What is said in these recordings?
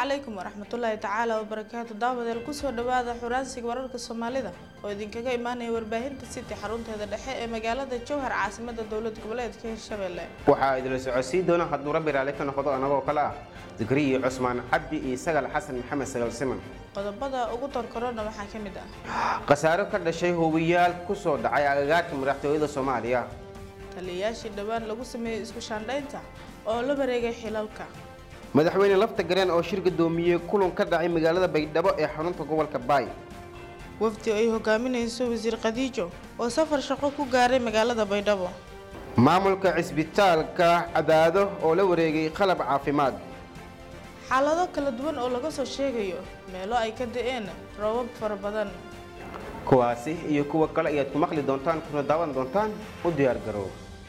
calaykum waraxmatullaahi tacaala wabarakaatu daawadeel kusoo dhawaada xuraansiga wararka soomaalida oo idinkaga imaanaya warbaahinta city xarunteeda dhexe ee magaalada jowhar caasimada dowlad goboleedka hirshabelle waxaa idila socodsii doona hadduu rabbi raalli ka noqdo anagoo kale ah digriyi cusmaan cabdi iyo sagal xasan maxamed sagal siman qodobada ugu torkorona waxaa ka mid ah khasaaro ka dhashay hubiyaal ku soo dhacay agagaarka madaxtooyada soomaaliya taliyayaashii dhowaan lagu sameeyey isku shaandhaynta oo la wareegay xilalka madaxweyne lafta gareen oo shir gudoomiyey kulan ka dhacay magaalada baydhabo ee xarunta gobolka baay wafdi ay hogaaminayso wasiir khadiijo oo safar shaqo ku gaaray magaalada baydhabo maamulka cisbitaalka cadaado oo la wareegay qalab caafimaad xaalado kala duwan oo laga soo sheegayo meelo ay ka da-een roobab fara badan kuwaasi iyo kuwa kale ayaad ku maqli doontaan kuna daawan doontaan u diyaar garow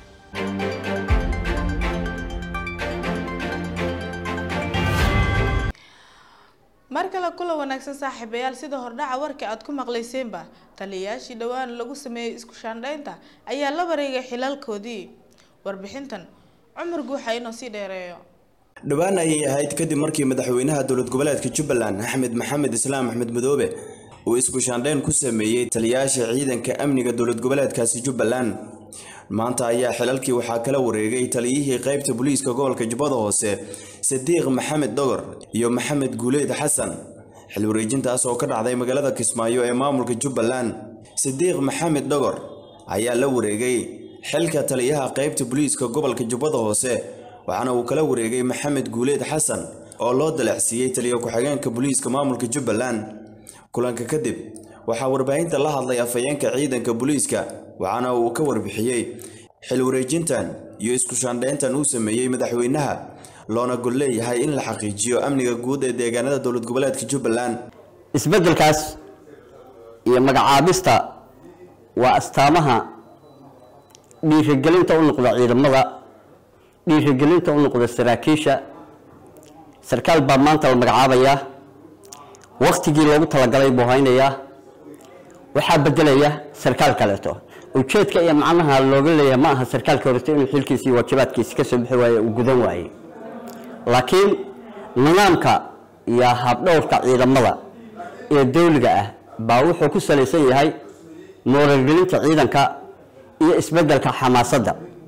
mar kale kula wanaagsan saaxiibayaal sida hordhaca warka aad ku maqlayseenba taliyayaashii dhowaan lagu sameeyey isku shaandhaynta ayaa la wareegay xilalkoodii warbixintan cumar guuxa inoo sii dheereeyo dhowaan ayay ahayd kadib markii madaxweynaha dowlad goboleedka jubbaland axmed maxamed islaam axmed madoobe uu isku shaandhayn ku sameeyey taliyayaasha ciidanka amniga dowlad goboleedkaasi jubbaland maanta ayaa xilalkii waxaa kala wareegay taliyihii qaybta booliiska gobolka jubbada hoose sadiiq maxamed dhogor iyo maxamed guuleed xasan xil wareejintaas oo ka dhacday magaalada kismaayo ee maamulka jubbaland sadiiq maxamed dhogor ayaa la wareegay xilka taliyaha qaybta booliiska gobolka jubbada hoose waxaana uu kala wareegay maxamed guuleed xasan oo loo dalacsiiyey taliya ku-xigeenka booliiska maamulka jubbaland kulanka kadib waxaa warbaahinta la hadlay afhayeenka ciidanka booliiska waxaana uu ka warbixiyey xil wareejintan iyo isku shaandhayntan uu sameeyey madaxweynaha loona gol leeyahay in la xaqiijiyo amniga guud ee deegaanada dowlad goboleedka jubbaland isbeddelkaas iyo magacaabista waa astaamaha dhiirigelinta u noqda ciidamada dhiirigelinta u noqda saraakiisha sarkaal baa maanta la magacaabayaa waktigii loogu talagalay buu haynayaa waxaa bedelaya sarkaal kaleeto ujeedka iyo macnaha looga leeyahay ma aha sarkaalka horeto inuu xilkiisi iyo waajibaadkiisi kasoo bixi waaye uu gudan waayey laakiin nidaamka iyo habdhowrka ciidamada ee dawliga ah baa wuxuu ku salaysan yahay mooralgelinta ciidanka iyo isbedelka xamaasadda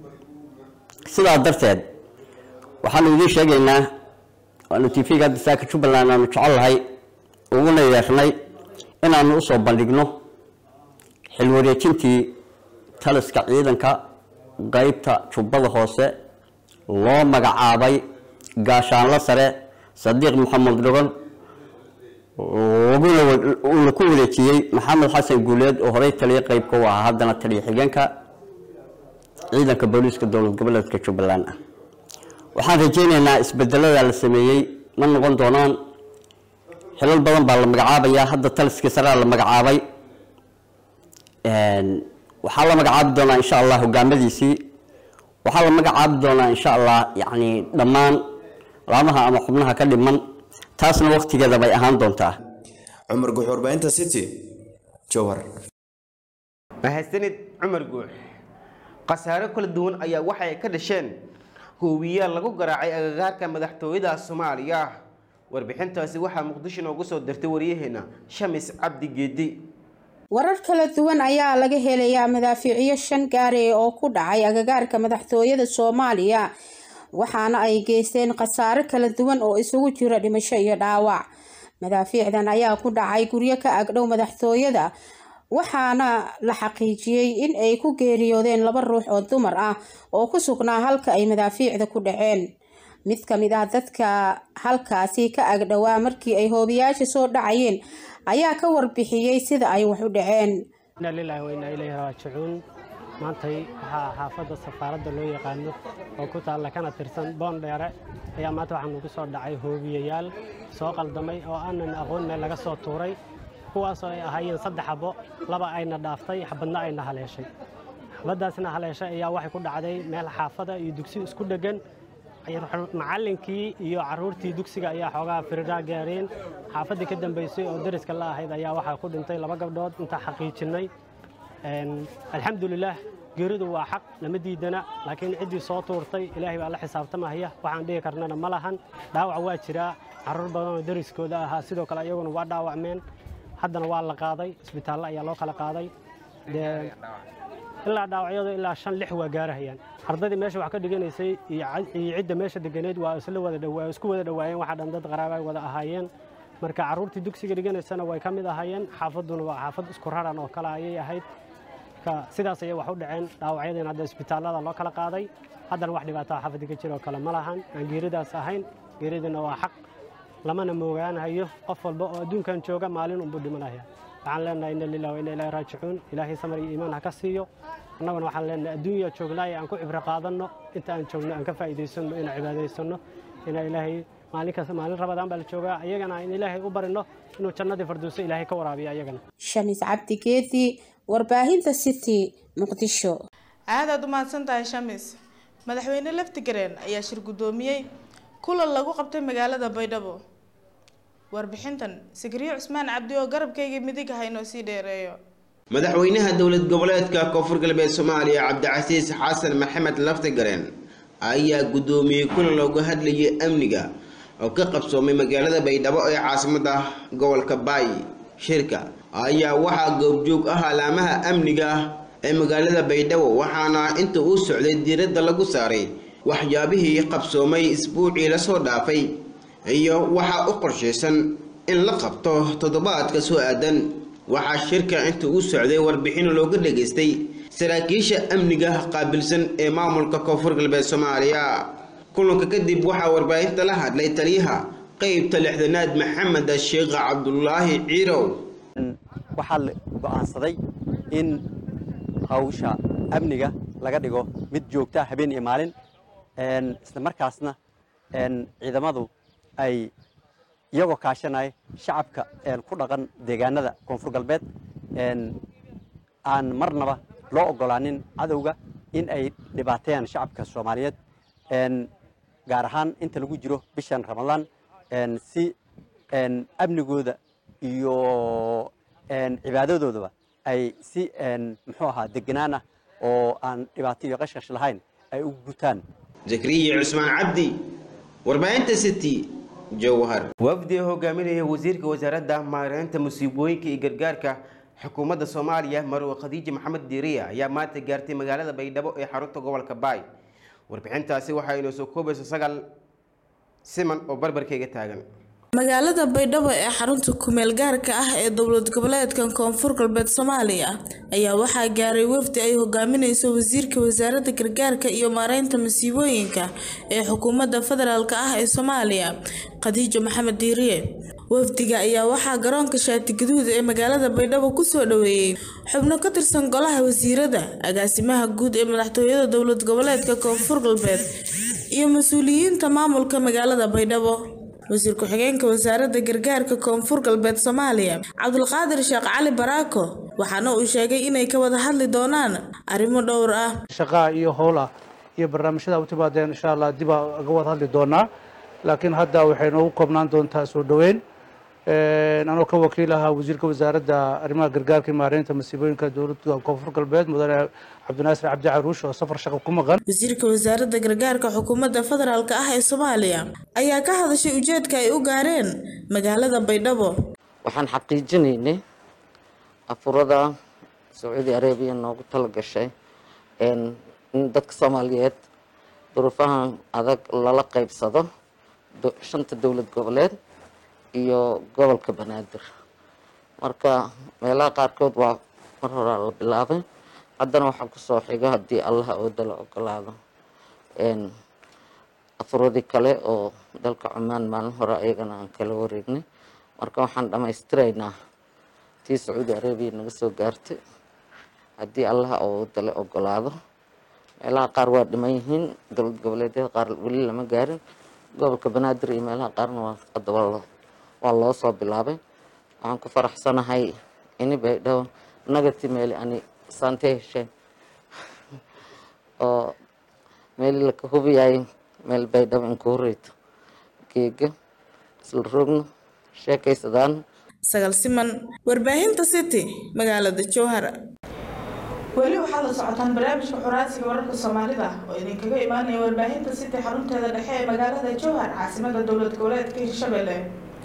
sidaa darteed waxaanu idiin sheegaynaa waanu tv-ga hadda saaka jubbaland aanu jecel lahay uguna yeernay inaanu usoo bandhigno xil wareejintii taliska ciidanka qeybta jubbada hoose loo magacaabay gaashaanlo sare sadiiq maxamed dhogol uuna ku wareejiyey maxamed xasan guuleed oo horey taliya qeybka u ahaa haddana taliya xigeenka ciidanka booliiska dowlad goboleedka jubbaland ah waxaan rajeyneynaa isbedelada la sameeyey ma noqon doonaan xilal badan baa la magacaabayaa hadda taliskii saraa la magacaabay waxaa la magacaabi doonaa insha allah hogaamadiisii waxaa la magacaabi doonaa insha allah yani dhammaan laamaha ama xubnaha ka dhiman taasna waktigeeda bay ahaan doontaa cumar guux warbaahinta city jowhar mahadsanid cumar guux khasaaro kala duwan ayaa waxay ka dhasheen hubiyaal lagu garaacay agagaarka madaxtooyada soomaaliya warbixintaasi waxaa muqdisho noogu soo dirtay waryaheena shamis cabdi geedi warar kala duwan ayaa laga helayaa madaafiiciyo shan gaari oo ku dhacay agagaarka madaxtooyada soomaaliya waxaana ay geysteen khasaaro kala duwan oo isugu jira dhimasho iyo dhaawac madaafiicdan ayaa ku dhacay guryo ka agdhow madaxtooyada waxaana la xaqiijiyey in ay ku geeriyoodeen laba ruux oo dumar ah oo ku sugnaa halka ay madaafiicda ku dhaceen mid ka mid ah dadka halkaasi ka agdhowaa markii ay hoobiyaasha soo dhacayeen ayaa ka warbixiyey sida ay wax u dhaceen inaa lilaahi wa inaa ilayhi raajicuun maantay waxaa xaafadda safaaradda loo yaqaano oo ku taalla kana tirsan boondheere ayaa maanta waxaa nugu soo dhacay hoobiyayaal soo qaldamay oo aanan aqoon meel laga soo tuuray kuwaasoo ay ahaayeen saddex xabo laba ayna dhaaftay xabadna ayna haleeshay xabaddaasna haleeshay ayaa waxay ku dhacday meel xaafada iyo dugsi isku dheggan macallinkii iyo carruurtii dugsiga ayaa xoogaa firiraa gaareen xaafaddii ka dambaysay oo dariska la ahayd ayaa waxaa ku dhintay laba gabdhood intaa xaqiijinnay alxamdulilaah geeridu waa xaq lama diidana laakiin ciddii soo tuurtay ilaahay baa la xisaabtamahaya waxaan dhihi karnana ma lahan dhaawac waa jiraa carruur badan oo dariskooda ahaa sidoo kale iyaguna waa dhaawacmeen haddana waa la qaaday isbitaallo ayaa loo kala qaaday dee ilaa dhaawacyadu ilaa shan lix waa gaarahayaan ardaydii meesha wax ka dhiganaysay iyo cidda meesha deganeed waa isla wada dhawaa isku wada dhawaayeen waxaa dhan dad qaraaba ay wada ahaayeen marka carruurtii dugsiga dhiganaysana way ka mid ahaayeen xaafadduna waa xaafad isku raran oo kale ayay ahayd marka sidaas ayay wax u dhaceen dhaawacyadiina hadda isbitaallada loo kala qaaday haddana wax dhibaataa xaafadda ka jira oo kale ma lahan aan geeridaas ahayn geeridina waa xaq lamana moogaanahayo qof walba oo adduunkan jooga maalin unbuu dhimanaya waxaan leenahay inna lillahi wa inna ilaahi raajicuun ilaahay samar iyo iimaan ha ka siiyo annaguna waxaan leenahay adduunya joognaaye aan ku cibro qaadanno inta aan joogno aan ka faa'iidaysanno inaan cibaadaysanno inaan ilaahay maalin kasta maalin rabadaan baa la joogaa ayagana in ilaahay u barino inuu jannadii farduuso ilaahay ka waraabiyo ayagana shamis cabdi geedi warbaahinta city muqdisho aad aad u mahadsan tahay shamis madaxweyne laftigareen ayaa shir guddoomiyey kulan lagu qabtay magaalada baydhabo warbixintan sigriyo cusmaan cabdi oo garabkayga midig ah inoo sii dheereeyo madaxweynaha dowlad goboleedka koonfur galbeed soomaaliya cabdicasiis xasan maxamed laftigareen ayaa guddoomiyey kulan looga hadlayay amniga oo ka qabsoomay magaalada baydhabo ee caasimada gobolka baay shirka ayaa waxaa goobjoog ah alaamaha amniga ee magaalada baydhabo waxaana inta uu socday diiradda lagu saaray waxyaabihii qabsoomay isbuucii lasoo dhaafay iyo waxaa u qorshaysan in la qabto toddobaadka soo aadan waxaa shirka inta uu socday warbixin looga dhageystay saraakiisha amniga qaabilsan ee maamulka koonfur galbeed soomaaliya kulanka kadib waxaa warbaahinta la hadlay taliyaha qeybta lixdanaad maxamed sheekh cabdulaahi ciirow waxaa la go'aansaday in hawsha amniga laga dhigo mid joogta habeen iyo maalin isla markaasna ciidamadu ay iyagoo kaashanaya shacabka ku dhaqan deegaanada koonfur galbeed aan marnaba loo ogolaanin cadowga in ay dhibaateeyaan shacabka soomaaliyeed gaar ahaan inta lagu jiro bishan ramadaan si amnigooda iyo cibaadadoodaba ay si muxuu ahaa deganaan ah oo aan dhibaato iyo qashqash lahayn ay u gutaan zakariya cusmaan cabdi warbaahinta city jowhar wafdi hogaaminaya wasiirka wasaaradda maareynta musiibooyinka iyo gargaarka xukuumadda soomaaliya marwe khadiija maxamed diiriya ayaa maanta gaartay magaalada baydhabo ee xarunta gobolka baay warbixintaasi waxaa inoo soo koobaysa sagal siman oo barbarkayga taagan magaalada baydhabo ee xarunta kumeel gaarka ah ee dowlad goboleedkan koonfur galbeed soomaaliya ayaa waxaa gaaray wafdi ay hogaamineyso wasiirka wasaaradda gargaarka iyo maareynta masiibooyinka ee xukuumadda federaalk ah ee soomaaliya khadiijo maxamed diiriye wafdiga ayaa waxaa garoonka shaati gaduud ee magaalada baydhabo kusoo dhaweeyey xubno ka tirsan golaha wasiirada agaasimaha guud ee madaxtooyada dowlad goboleedka koonfur galbeed iyo mas-uuliyiinta maamulka magaalada baydhabo wasiir ku-xigeenka wasaaradda gargaarka koonfur galbeed soomaaliya cabdulqaadir sheekh cali baraako waxaana uu sheegay inay ka wada hadli doonaan arrimo dhowr ah shaqaa iyo howl ah iyo barnaamijyada u timaadeen insha allah dib aa ga wada hadli doonaa laakiin hadda waxay noogu koobnaan doontaa soo dhoweyn anoo ka wakiil ahaa wasiirka wasaaradda arrimaha gargaarka iyo maareynta masiibooyinka dowladda koonfur galbeed mudane cabdinaasir cabdi caruush oo safar shaqo ku maqan wasiirka wasaaradda gargaarka xukuumadda federaalk ah ee soomaaliya ayaa ka hadashay ujeedka ay u gaareen magaalada baydhabo waxaan xaqiijinaynay afurada sacuudi arabiya noogu tala gashay in dadka soomaaliyeed duruufahan adag lala qaybsado shanta dowlad goboleed iyo gobolka banaadir marka meelaha qaarkood waa mar horaa la bilaabay haddana waxaa kusoo xiga haddii allaha ooda la ogolaado afuradii kale oo dalka cumaan maalin hore ayagana aan kala wareegnay marka waxaan dhammaystiraynaa tii sacuudi arabiya naga soo gaartay haddii allaha ooda la ogolaado meelaha qaar waa dhiman yihiin dowlad goboleedyada qaar weli lama gaarin gobolka banaadir iyo meelaha qaarna waa hadaba waa loo soo bilaabay waxaan ku faraxsanahay ini baydhabo nagati meeli ani saante hesheen oo meeli laka hubiyay meel baydhabo inka horeyto geega isla roogno sheekaysadaan sagal siman warbaahinta city magaalada jowhar weli waxaad la socotaan barnaamijka xuraansiga wararka soomaalida oo idinkaga imaanaya warbaahinta city xarunteeda dhexe ee magaalada jowhar caasimada dowlad goboleedka hirshabelle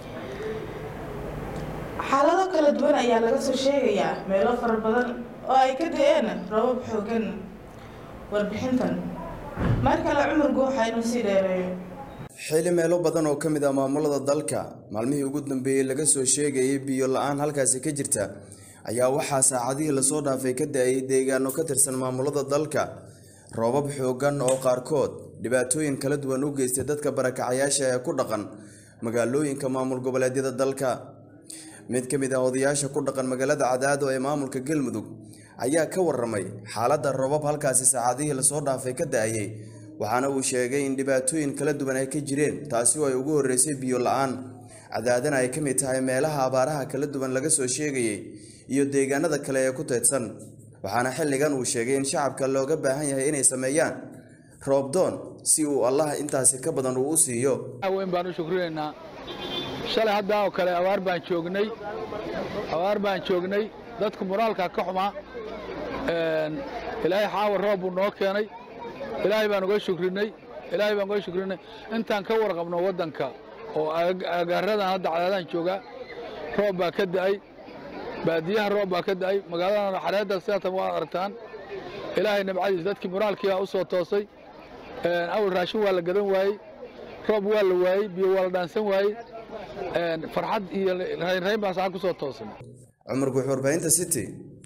xaalado kala duwan ayaa laga soo sheegayaa meelo fara badan oo ay ka da-een rabab xoogan warbixintan mar kale cumar guuxa inuu sii dheereeyo xili meelo badan oo ka mid ah maamulada dalka maalmihii ugu dambeeyey laga soo sheegayay biyo la-aan halkaasi ka jirta ayaa waxaa saacadihii lasoo dhaafay ka da-ayay deegaano ka tirsan maamulada dalka roobab xoogan oo qaarkood dhibaatooyin kala duwan u geystay dadka barakacayaasha ee ku dhaqan magaalooyinka maamul goboleedyada dalka mid ka mid ah odayaasha ku dhaqan magaalada cadaado ee maamulka galmudug ayaa ka waramay xaaladda roobab halkaasi saacadihii lasoo dhaafay ka da-ayay waxaana uu sheegay in dhibaatooyin kala duwan ay ka jireen taasi oo ay ugu horreysay biyo la-aan cadaadana ay ka mid tahay meelaha abaaraha kala duwan laga soo sheegayay iyo deegaanada kale ee ku teedsan waxaana xilligan uu sheegay in shacabka looga baahan yahay inay sameeyaan roobdoon si uu allah intaasi ka badan uu u siiyo weyn baan u shukrinaynaa shalay haddaa oo kale abaar baan joognay abaar baan joognay dadku moraalka ka xumaa ilaahay xaawa roob buu noo keenay ilaahay baan uga shukrinay ilaahay baan uga shukrinay intaan ka warqabno waddanka oo agaaradan hadda cadaadaan joogaa roob baa ka da'ay baadiyaha roob baa ka da'ay magaaladana xareedda sidaatan waad aragtaan ilaahay nabcadiis dadkii moraalkiibaa u soo toosay awal raashin waa la gadan waayey roob waa la waayey biyo waa la dhaansan waayey farxad iyo raynrayn baan saca ku soo toosan cumar guux warbaahinta city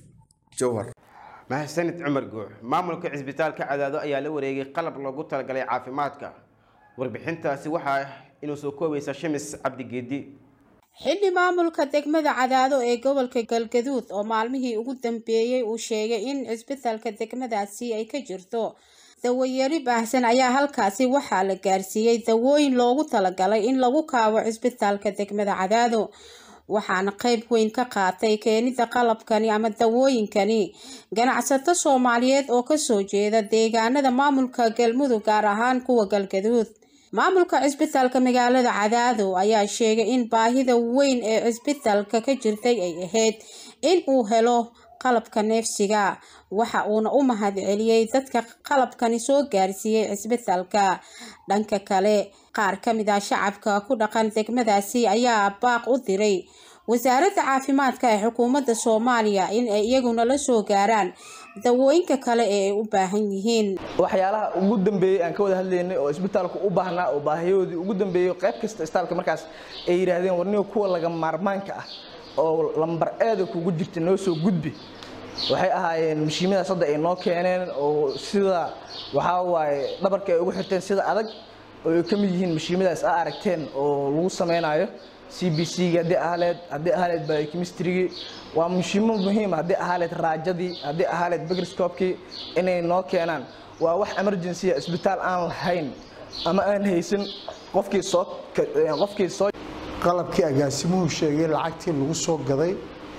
jowhar mahadsanid cumar guux maamulka cisbitaalka cadaado ayaa la wareegay qalab loogu talagalay caafimaadka warbixintaasi waxaa inuu soo koobaysa shamis cabdigeedi xilli maamulka degmada cadaado ee gobolka galgaduud oo maalmihii ugu dambeeyey uu sheegay in cisbitaalka degmadaasi ay ka jirto dawayari baahsan ayaa halkaasi waxaa la gaarsiiyey dawooyin loogu talagalay in lagu kaabo cisbitaalka degmada cadaado waxaana qeyb weyn ka qaatay keenida qalabkani ama dawooyinkani ganacsato soomaaliyeed oo kasoo jeeda deegaanada maamulka galmudug gaar ahaan kuwa galgaduud maamulka cisbitaalka magaalada cadaado ayaa sheegay in baahida weyn ee cisbitaalka ka jirtay ay ahayd in uu helo qalabka neefsiga waxa uuna u mahadceliyey dadka qalabkani soo gaarsiiyey cisbitaalka dhanka kale qaar ka mid ah shacabka ku dhaqan degmadaasi ayaa baaq u diray wasaaradda caafimaadka ee xukuumadda soomaaliya in ay iyaguna la soo gaaraan dawooyinka kale ee ay u baahan yihiin waxyaalaha ugu dambeeyey aan ka wada hadlaynay oo isbitaalku u baahnaa oo baahiyahoodii ugu dambeeyey qayb kasta isbitaalka markaas ay yidhaahdeen warniga kuwa laga maarmaanka ah oo lambar eeda kugu jirta noo soo gudbi waxay ahaayeen mashiimadaas hadda ay noo keeneen oo sida waxaa waaye dhabarka ay ugu xirteen sida adag oo ay ka mid yihiin mashiimadaas a aragteen oo lagu samaynayo c b c-ga haddii ahaleed haddii ahaleed biochemistry-gii waa mashiimo muhiim haddii ahaleed raajadii haddii ahaleed microscope-kii inay noo keenaan waa wax emergency isbitaal aan lahayn ama aan haysan qofkii soo qofkii soo qalabkii agaasimuhu sheegay lacagtii lagu soo gaday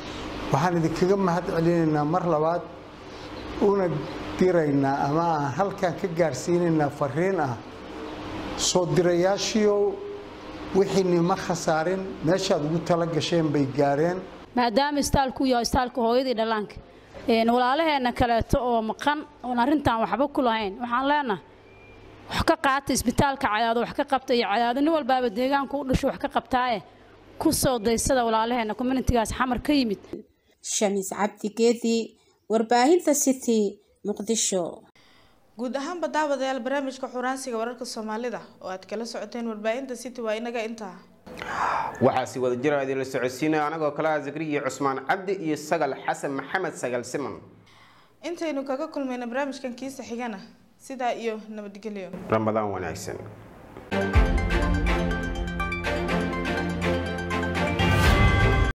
waxaan idinkaga mahad celinaynaa mar labaad una diraynaa ama aan halkan ka gaarsiinaynaa fariin ah soo dirayaashiiow wixiini ma khasaarin meeshaad ugu tala gasheen bay gaareen maadaama istaalku yahay istaalka hooyadii dhallaanka walaalaheenna kaleeto oo maqan oon arrintan waxba ku lahayn waxaan leenahay wax ka qaata isbitaalka cadaado wax ka qabta iyo cadaado nin walbaaba deegaanku u dhasho wax ka qabtaaye ku soo daysada walaalaheenna communitigaas xamar ka yimid shamiis cabdi geedi warbaahinta city muqdisho guud ahaanba daawadayaal barnaamijka xuraansiga wararka soomaalida oo aad kala socoteen warbaahinta city waa inaga intaa waxaa si wada jira idinla socodsiinaya anagoo kale ah zakriya cusmaan cabdi iyo sagal xasan maxamed sagal siman intaynu kaga kulmayna barnaamijkan kiisa xigana sidaa iyo nabadgelyo ramadaan wanaagsan